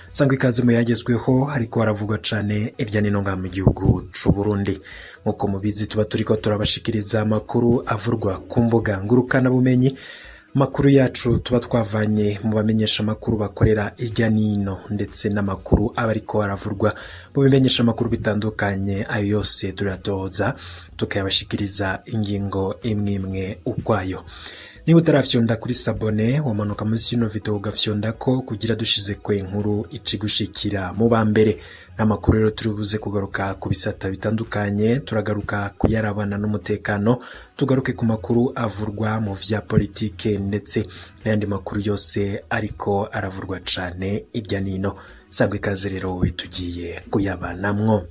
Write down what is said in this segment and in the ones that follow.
sangwa ikaze mu yagezweho ariko haravugwa cane irya nino ngaha mu gihugu c'u Burundi nk'uko mubizi tuba turiko turabashikiriza amakuru avurwa ku mbuga ngurukana bumenyi amakuru yacu tuba twavanye mu bamenyesha amakuru bakorera irya nino ndetse n'amakuru aba ariko aravurwa mu bimenyesha amakuru bitandukanye ayo yose turatoza tukayabashikiriza ingingo imwe imwe ukwayo niba utarafyonda kuri sabone wamanuka munsi y'ino video ugafyondako kugira dushize kwe inkuru icigushikira mu ba mbere n'amakuru rero turi buze kugaruka ku bisata bitandukanye turagaruka kuyarabana n'umutekano tugaruke ku makuru avurwa mu vya politike ndetse n'ayandi makuru yose ariko aravurwa cane irya nino sangwa ikaze rero wowe tugiye kuyabanamwo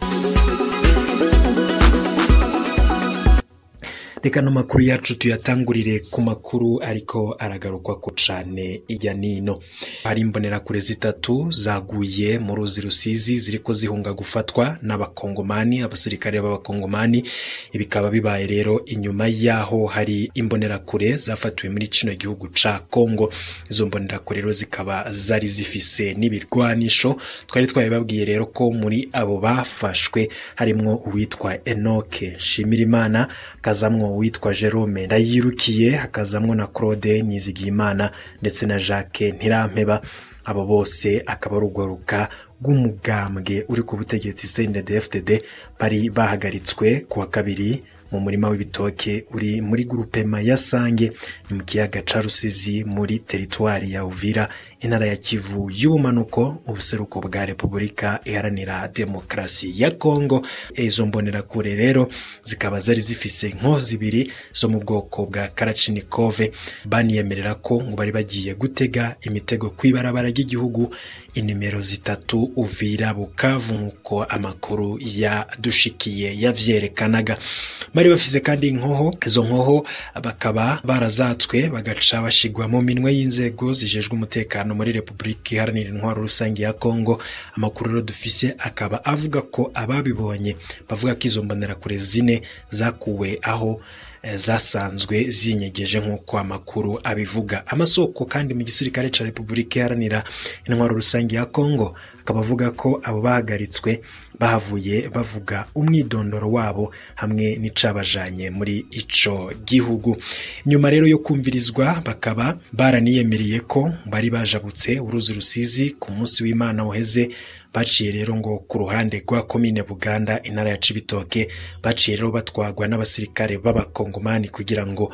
reka no makuru yacu tuyatangurire ku makuru ariko aragarukwa ku cane irya nino hari imbonerakure zitatu zaguye mu ruzi rusizi ziriko zihunga gufatwa n'abakongomani abasirikare b'abakongomani bikaba bibaye rero inyuma yaho hari imbonerakure zafatiwe muri kino gihugu ca Kongo izo mbonerakure rero zikaba zari zifise n'ibirwanisho twari twabibabwiye rero ko muri abo bafashwe harimwo uwitwa Enoke Shimirimana kazamwo uwitwa Jerome Ndayirukiye hakazamwo na Claude Nizigiyimana ndetse na Jacques Ntirampeba abo bose akaba ari urwaruka rw'umugambwe uri ku butegetsi CNDD-FDD bari bahagaritswe ku wa kabiri mu murima w'ibitoke uri muri grupema ya Sange ni mu kiyaga ca Rusizi muri teritwari ya Uvira intara ya Kivu y'ubumanuko ubuseruko bwa Repubulika iharanira demokarasi ya Kongo izo mbonerakure rero zikaba zari zifise inko zibiri zo mu bwoko bwa Kalachnikov baniyemerera ko ngo bari bagiye gutega imitego kw'ibarabara ry'igihugu inimero zitatu Uvira Bukavu nk'uko amakuru yadushikiye yavyerekanaga bari bafise kandi inkoho izo nkoho bakaba barazatswe bagaca bashigwa mu minwe y'inzego zijejwe umutekano muri Repubulika Iharanira Intwaro Rusange ya Kongo amakuru rero dufise akaba avuga ko ababibonye bavuga ko izo mbonerakure zine zakuwe aho zasanzwe zinyegeje nk'uko amakuru abivuga amasoko kandi mu gisirikare ca Repubulika Iharanira Intwaro Rusange ya Kongo akaba avuga ko abo bahagaritswe bahavuye bavuga umwidondoro wabo hamwe n'icabajanye muri ico gihugu nyuma rero yo kumvirizwa bakaba baraniyemereye ko bari bajabutse uruzi rusizi ku munsi w'Imana uheze baciye rero ngo ku ruhande rwa komine Buganda intara ya Cibitoke baciye rero batwagwa n'abasirikare b'abakongomani kugira ngo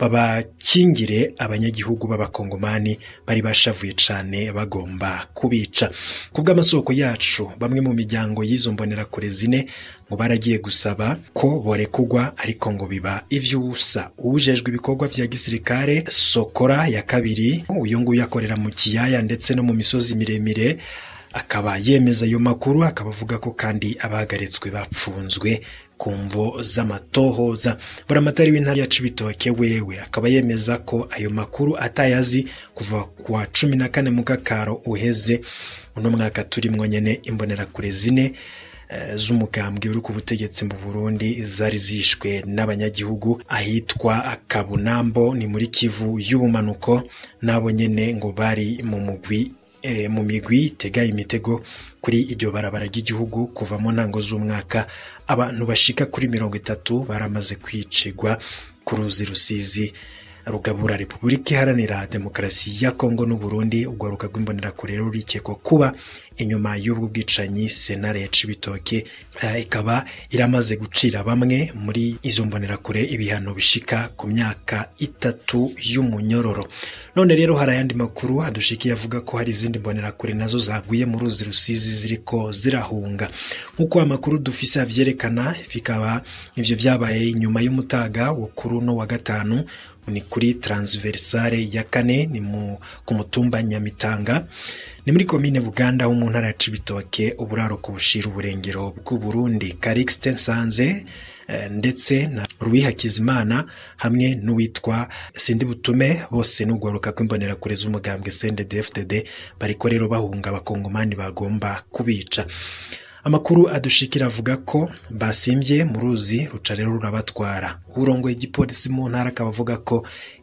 babakingire abanyagihugu b'abakongomani bari bashavuye cane bagomba kubica kubw'amasoko yacu bamwe mu miryango y'izo mbonerakure zine ngo baragiye gusaba ko borekugwa ariko ngo biba ivy'ubusa uwujejwe ibikorwa vya gisirikare Sokora ya kabiri uyu nguyu akorera mu kiyaya ndetse no mu misozi miremire akaba yemeza ayo makuru akaba avuga ko kandi abahagaritswe bapfunzwe ku mvo z'amatohoza buramatari w'intara ya Cibitoke wewe akaba yemeza ko ayo makuru atayazi kuva kwa cumi na kane mu gakaro uheze uno mwaka turimwo nyene imbonerakure zine z'umugambwe uri ku butegetsi mu Burundi zari zishwe n'abanyagihugu ahitwa Kabunambo ni muri Kivu y'ubumanuko nabo nyene ngo bari mu mugwi mu migwi itega imitego kuri iryo barabara ry'igihugu kuva mu ntango z'umwaka abantu bashika kuri mirongo itatu baramaze kwicirwa ku ruzi rusizi rugabura repubulika iharanira demokarasi ya kongo n'uburundi urwaruka rw'imbonerakure rero rurikekwa kuba inyuma y'ubwo bwicanyi senare ya cibitoke ikaba iramaze gucira bamwe muri izo mbonerakure ibihano bishika ku myaka itatu y'umunyororo none rero hari ayandi makuru adushikiye avuga ko hari izindi mbonerakure nazo zaguye mu ruzi rusizi ziriko zirahunga nk'uko amakuru dufise avyerekana bikaba ivyo vyabaye inyuma y'umutaga wo kuri uno wa gatanu ni kuri transversale ya kane ni mu ku mutumba Nyamitanga ni muri komine Buganda ho mu ntara ya Cibitoke uburaro ku bushira uburengero bw'u Burundi Calixte Nsanze ndetse na Louis Hakizimana hamwe n'uwitwa Sindi Butume bose n'ugwaruka kw'imbonerakure z'umugambwe CNDD-FDD bariko rero bahunga abakongomani bagomba kubica amakuru adushikira avuga ko basimbye mu ruzi ruca rero rurabatwara urongoye igipolisi mu ntara akaba avuga ko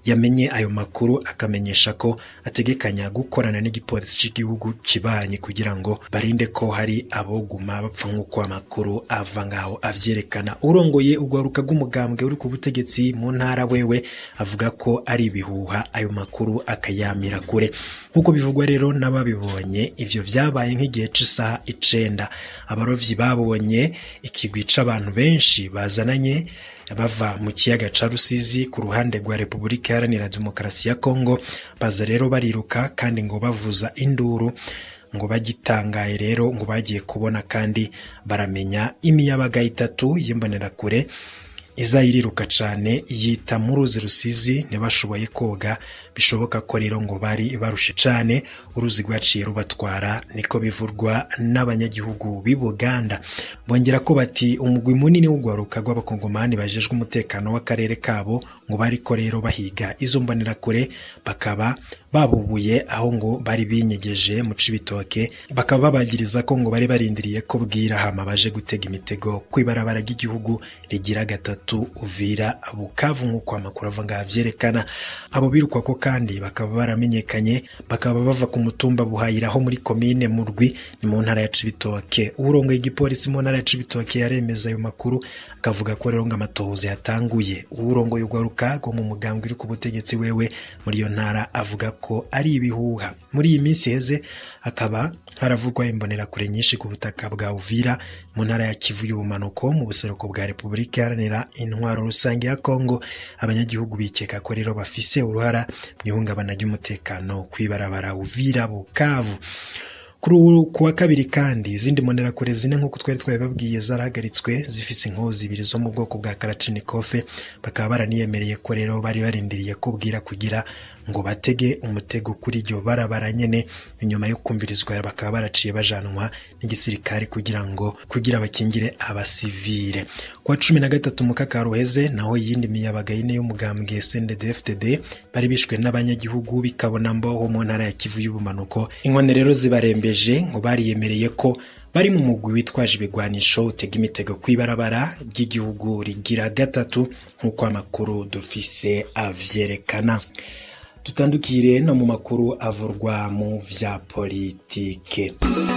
yamenye ayo makuru akamenyesha ko ategekanya gukorana n'igipolisi cy'igihugu kibanye kugira ngo barinde ko hari aboguma bapfa nk'uko amakuru ava ngaho avyerekana urongoye urwaruka rw'umugambwe uri ku butegetsi mu ntara wewe avuga ko ari ibihuha ayo makuru akayamira kure nk'uko bivugwa rero n'ababibonye ivyo vyabaye nk'igihe c'isaha icenda abarovyi babonye ikigwi c'abantu benshi bazananye bava mu kiyaga ca rusizi ku ruhande rwa repubulika iharanira demokarasi ya kongo baza rero bariruka kandi ngo bavuza induru ngo bagitangaye rero ngo bagiye kubona kandi baramenya imiyabaga itatu y'imbonerakure iza iriruka cane yita mu ruzi rusizi ntibashoboye koga bishoboka ko rero ngo bari barushe cane uruzi rwaciye rubatwara niko bivurwa n'abanyagihugu b'i Buganda bongera ko bati umugwi munini w'urwaruka rw'abakongomani bajejwe umutekano w'akarere kabo ngo bariko rero bahiga izo mbonerakure bakaba babubuye aho ngo bari binyegeje mu cibitoke bakaba babagiriza ko ngo bari barindiriye ko bwira hama baje gutega imitego kw'ibarabara ry'igihugu rigira gatatu uvira bukavu nk'uko amakuru ava ngaha vyerekana abo birukwa ko kandi bakaba baramenyekanye bakaba bava ku mutumba buhayira aho muri komine murwi ni mu ntara ya cibitoke urongoye igipolisi mu ntara ya cibitoke yaremeza ayo makuru akavuga ko rero ngo amatohoza yatanguye urongoye urwaruka rwo mu mugambwe uri ku butegetsi wewe muri iyo ntara avuga ko ari ibihuha muri iyi minsi heze hakaba haravugwa imbonerakure nyinshi ku butaka bwa uvira mu ntara ya kivu y'ubumanuko mu buseruko bwa repubulika iharanira intwaro rusange ya kongo abanyagihugu bikeka ko rero bafise uruhara mu ihungabana ry'umutekano kw'ibarabara uvira bukavu kuri ubu ku wa kabiri kandi izindi mbonerakure zine nk'uko twari twabibabwiye zarahagaritswe zifise inkozi ibiri zo mu bwoko bwa karacinikofe bakaba baraniyemereye ko rero bari barindiriye ko bwira kugira ngo batege umutego kuri iryo barabara nyene inyuma yo kumvirizwa bakaba baraciye bajanwa n'igisirikare kugira ngo kugira bakingire abasivile kuwa cumi na gatatu mukaka ruheze naho iyindi miyabaga ine y'umugambwe SNDD-FDD bari bishwe n'abanyagihugu bikabona mboho mu ntara ya Kivu y'ubumanuko inkone rero zibarembeje ngo bariyemereye ko bari mu mugwi witwaje ibigwanisho utega imitego kw'ibarabara ry'igihugu rigira gatatu nk'uko amakuru dufise avyerekana tutandukire no mu makuru avurwa mu vya politike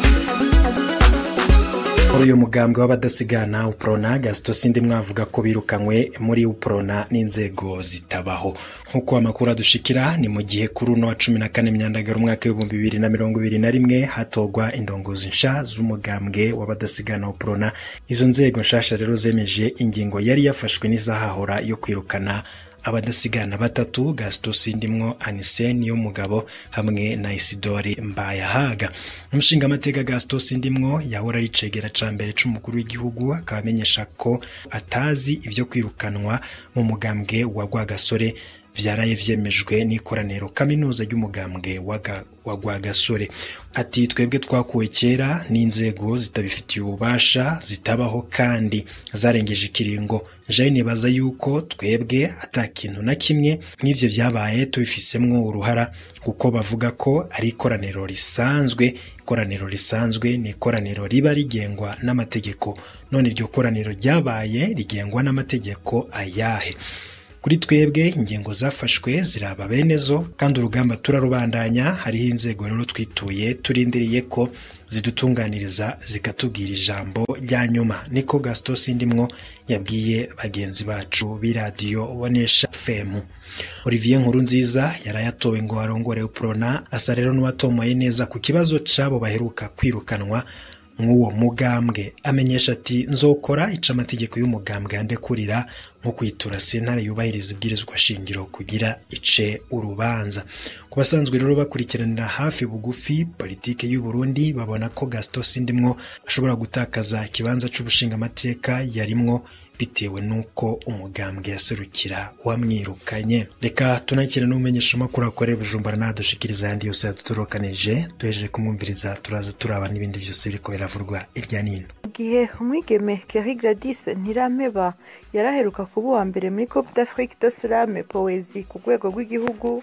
muri uyu mugambwe w'abadasigana uprona gasito sindi mwavuga ko birukanywe muri uprona n'inzego zitabaho nk'uko amakuru adushikira ni mu gihe kuri uno wa cumi na kane myandagaro umwaka w'ibihumbi bibiri na mirongo ibiri na rimwe hatogwa indongozi nsha z'umugambwe w'abadasigana uprona izo nzego nshasha rero zemeje ingingo yari yafashwe n'izahahora yo kwirukana abadasigana batatu gasito sindimwo aniseni y'umugabo hamwe na isidori mbayahaga umushingamateka gasito sindimwo yahora ari cegera ca mbere c'umukuru w'igihugu akaba amenyesha ko atazi ivyo kwirukanwa mu mugambwe wa rwagasore vyaraye vyemejwe n'ikoraniro kaminuza ry'umugambwe wa rwagasore ati twebwe twakuwe kera n'inzego zitabifitiye ububasha zitabaho kandi zarengeje ikiringo jaye nibaza yuko twebwe ata kintu na kimwe n'ivyo vyabaye tubifisemwo uruhara kuko bavuga ko ari ikoraniro risanzwe ikoraniro risanzwe ni ikoraniro riba rigengwa n'amategeko none iryo koraniro ryabaye rigengwa n'amategeko ayahe kuri twebwe ingingo zafashwe ziraba bene zo kandi urugamba turarubandanya hariho inzego rero twituye turindiriye ko zidutunganiriza zikatubwira ijambo rya nyuma niko gasito sindimwo yabwiye bagenzi bacu b'iradiyo bonesha femu olivier nkuru nziza yarayatowe ngo arongore uprona asa rero n'uwatomoye neza ku kibazo c'abo baheruka kwirukanwa nk'uwo mugambwe amenyesha ati nzokora ica amategeko y'umugambwe yandekurira nko kwitura sentare yubahiriza ibwirizwa shingiro kugira ice urubanza ku basanzwe rero bakurikiranira hafi bugufi politike y'u Burundi babona ko Gaston Sindimwo ashobora gutakaza ikibanza c'ubushingamateka yarimwo bitewe n'uko umugambwe yaserukira wamwirukanye reka tunakire n'umumenyesha makuru akorera bujumbura nadushikiriza ayandi yose yadutorokanije duhejeje kumwumviriza turaza turaba n'ibindi byose biriko biravurwa irya nino gihe umwigeme Kerry Gladys Ntirampeba yaraheruka kuba uwa mbere muri Coupe d'Afrique de Slam Poezi ku rwego rw'igihugu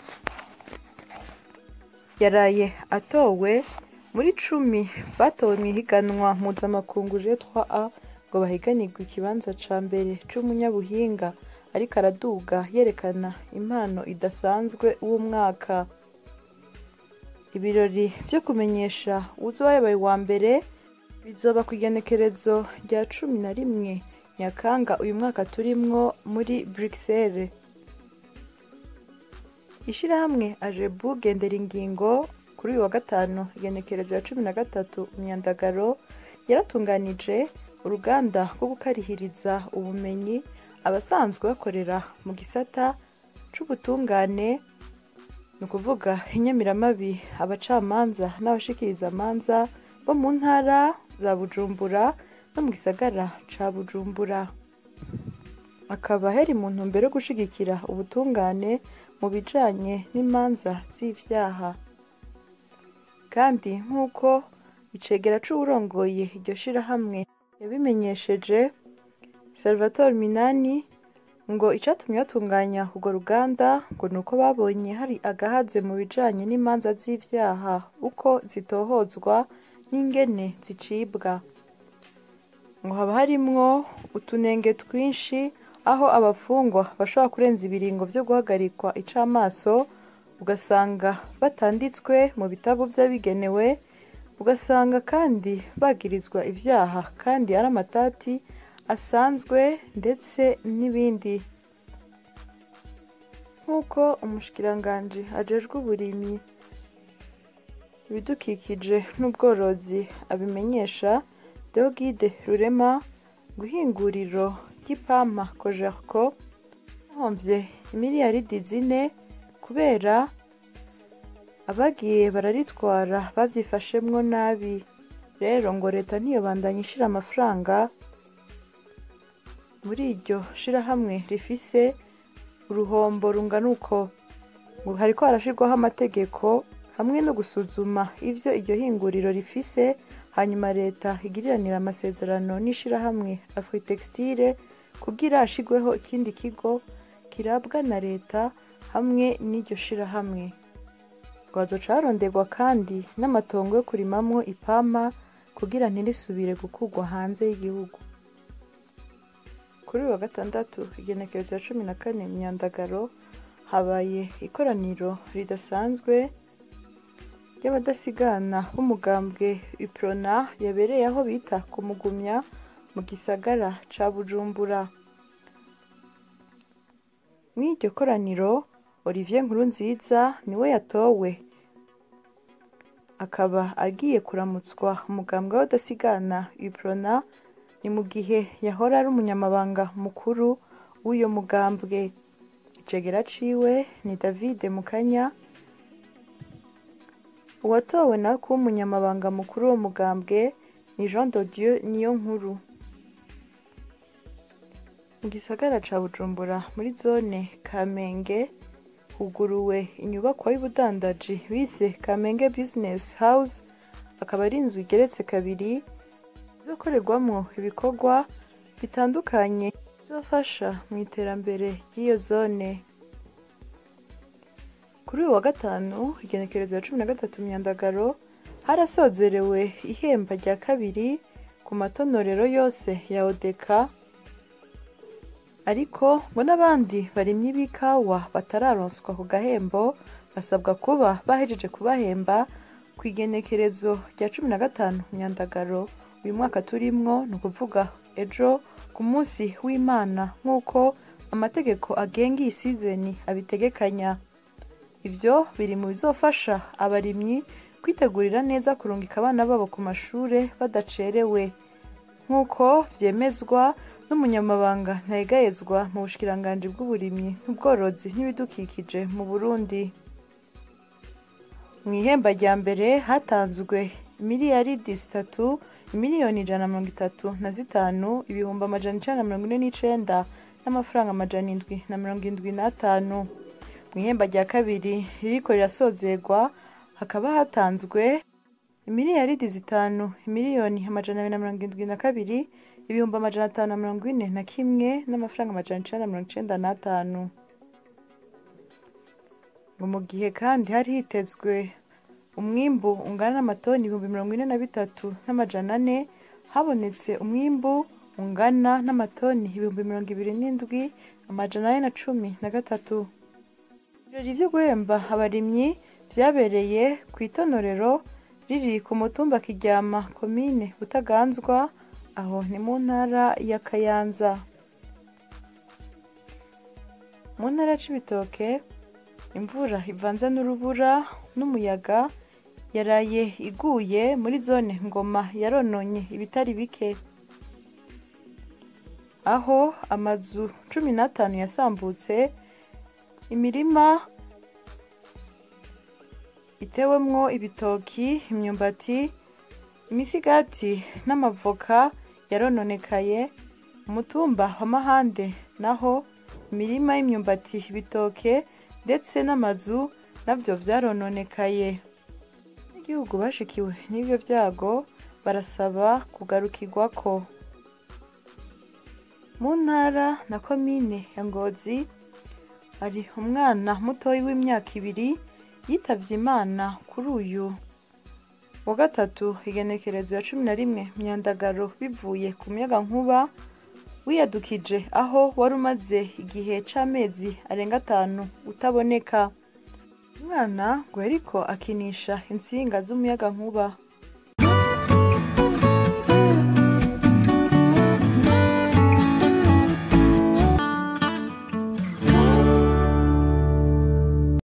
yaraye atowe muri cumi batowe mu ihiganwa mpuzamakungu G3A ngo bahiganirwe ikibanza ca mbere c'umunyabuhinga ariko araduga yerekana impano idasanzwe w'umwaka ibirori vyo kumenyesha uzoba yabaye uwa mbere bizoba ku igenekerezo rya cumi na rimwe nyakanga uyu mwaka turimwo muri bruxelles ishirahamwe ajebu gendera ingingo kuri uyu wa gatanu igenekerezo ya cumi na gatatu myandagaro yaratunganije uruganda rwo gukarihiriza ubumenyi abasanzwe bakorera mu gisata c'ubutungane ni ukuvuga inyamiramabi abacamanza n'abashikiriza amanza bo mu ntara za bujumbura no mu gisagara ca bujumbura akaba heri mu ntumbero yo gushigikira ubutungane mu bijanye n'imanza z'ivyaha kandi nk'uko icegera c'uwurongoye iryo shirahamwe yabimenyesheje salvatore minani ngo icatumye batunganya urwo ruganda ngo ni uko babonye hari agahaze mu bijanye n'imanza z'ivyaha uko zitohozwa n'ingene zicibwa ngo haba harimwo utunenge twinshi aho abafungwa bashobora kurenza ibiringo vyo guhagarikwa icamaso ugasanga batanditswe mu bitabo vy'abigenewe ugasanga kandi bagirizwa ivyaha kandi ari amatati asanzwe ndetse n'ibindi nk'uko umushikiranganji ajejwe uburimyi ibidukikije n'ubworozi abimenyesha deogide rurema guhinguriro ry'ipampa kojerko bahomvye imiliyaridi zine kubera abagiye bararitwara bavyifashemwo nabi rero ngo leta ntiyobandanya ishira amafaranga muri iryo shirahamwe rifise uruhombo rungana uko ngo hariko harashirwaho amategeko hamwe no gusuzuma ivyo iryo hinguriro rifise hanyuma leta igiriranira amasezerano n'ishirahamwe afritextile kugira hashigweho ikindi kigo kirabwa na leta hamwe n'iryo shirahamwe ngo hazoca haronderwa kandi n'amatongo yo kurimamwo ipampa kugira ntirisubire gukurwa hanze y'igihugu kuri uyu wa gatandatu igenekerezo ya cumi na kane myandagaro habaye ikoraniro ridasanzwe ry'abadasigana b'umugambwe iprona yabereye aho bita kumugumya mu gisagara ca bujumbura mw'iryo koraniro olivier nkurunziza niwe yatowe akaba agiye kuramutswa umugambwe w'abadasigana iprona ni mu gihe yahora ari umunyamabanga mukuru w'uyo mugambwe icegera ciwe ni david mukanya uwatowe nawe kuba umunyamabanga mukuru w'uwo mugambwe ni jean de dieu niyo nkuru mu gisagara ca bujumbura muri zone kamenge huguruwe inyubakwa y'ubudandaji bise kamenge business house akaba ari inzu igeretse kabiri izokorerwamwo ibikorwa bitandukanye bizofasha mu iterambere ry'iyo zone kuri uyu wa gatanu igenekerezo ya cumi na gatatu myandagaro harasozerewe ihemba rya kabiri ku matonorero yose ya odeka ariko ngo n'abandi barimyi b'ikawa batararonswa ku gahembo basabwa kuba bahejeje kubahemba ku igenekerezo rya cumi na gatanu myandagaro uyu mwaka turimwo ni ukuvuga ejo ku munsi w'imana nk'uko amategeko agenga iyi sizeni abitegekanya ibyo biri mu bizofasha abarimyi kwitegurira neza kurungika abana babo ku mashure badacerewe nk'uko vyemezwa n'umunyamabanga ntayegayezwa mu bushikiranganji bw'uburimyi n'ubworozi n'ibidukikije mu burundi mu ihemba rya mbere hatanzwe miliyaridi zitatu miliyoni ijana na mirongo itatu na zitanu ibihumbi amajana icenda na mirongo ine n'icenda n'amafaranga amajana indwi na mirongo indwi n'atanu mu ihemba rya kabiri ririko rirasozerwa hakaba hatanzwe miliyaridi zitanu miliyoni amajana abiri na mirongo indwi na kabiri ibihumbi amajana atanu na mirongo ine na kimwe n'amafaranga amajana icenda na mirongo icenda n'atanu ngo mu gihe kandi hari hitezwe umwimbu ungana n'amatoni ibihumbi mirongo ine na bitatu n'amajana ane habonetse umwimbu ungana n'amatoni ibihumbi mirongo ibiri n'indwi amajana ane na cumi na gatatu ibirori vyo guhemba abarimyi vyabereye ku itonorero riri ku mutumba kiryama komine butaganzwa aho ni mu ntara ya kayanza mu ntara ya cibitoke imvura ivanze n'urubura n'umuyaga yaraye iguye muri zone ngoma yarononye ibitari bike aho amazu cumi n'atanu yasambutse imirima itewemwo ibitoki imyumbati imisigati n'amavoka yarononekaye umutumba wa mahande naho imirima y'imyumbati ibitoke ndetse n'amazu navyo vyarononekaye n'igihugu bashikiwe n'ivyo vyago barasaba kugarukirwako mu ntara na komine ya ngozi hari umwana mutoyi w'imyaka ibiri yitavye imana kuri uyu wa gatatu igenekerezo ya cumi na rimwe myandagaro bivuye ku muyaga nkuba wiyadukije aho wari umaze igihe c'amezi arenga atanu utaboneka umwana ngo yariko akinisha intsinga z'umuyaga nkuba